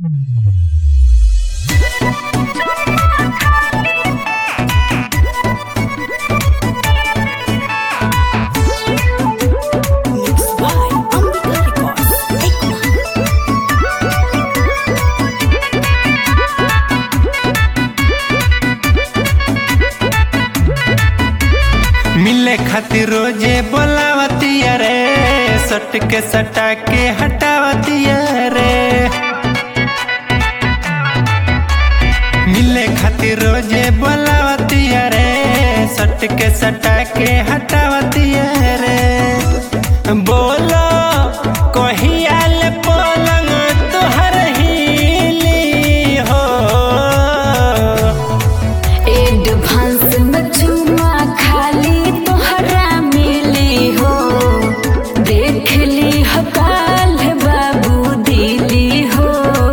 Mixed by Ambika Records. Ekman. मिले खातिर रोजे बोलावती रे सट के सटा के हटावती रे मिले खातिर रोजे बोलावती रे सट के सटा के हटावती रे बोलो कहियाल पलंग तोहर हिली हो एडवांस में चुमा खाली तोहरा मिली हो देख ली हो काल बाबू दिली हो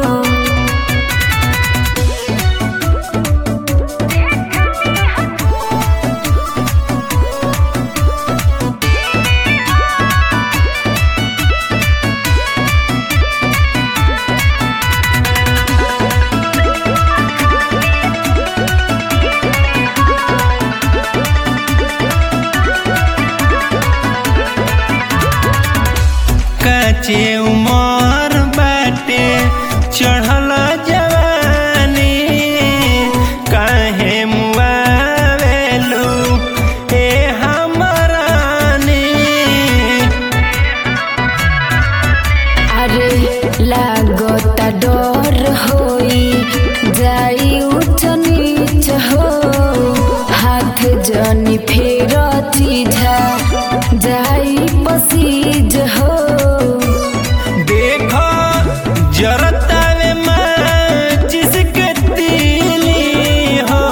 काचे उमर बाटे चढ़ल जवानी काहे मुआवेलू ए हमरानी अरे लागता डर होई जाई ऊंच नीच हो हाथ जनी फेर चीझा जाई पसीज हो देखो जरतावे माँ जिसके तीली हो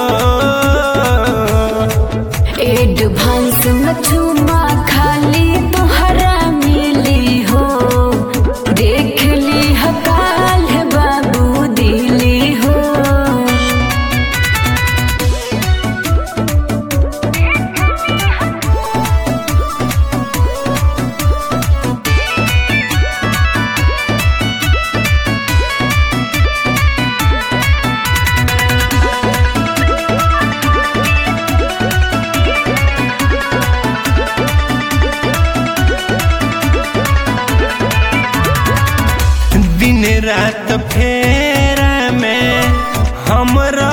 एडवांस में चुमा खाली तोहरा मिली हो देख ली हकाल बाबू दिली हो दिन रात फेरा में हमरा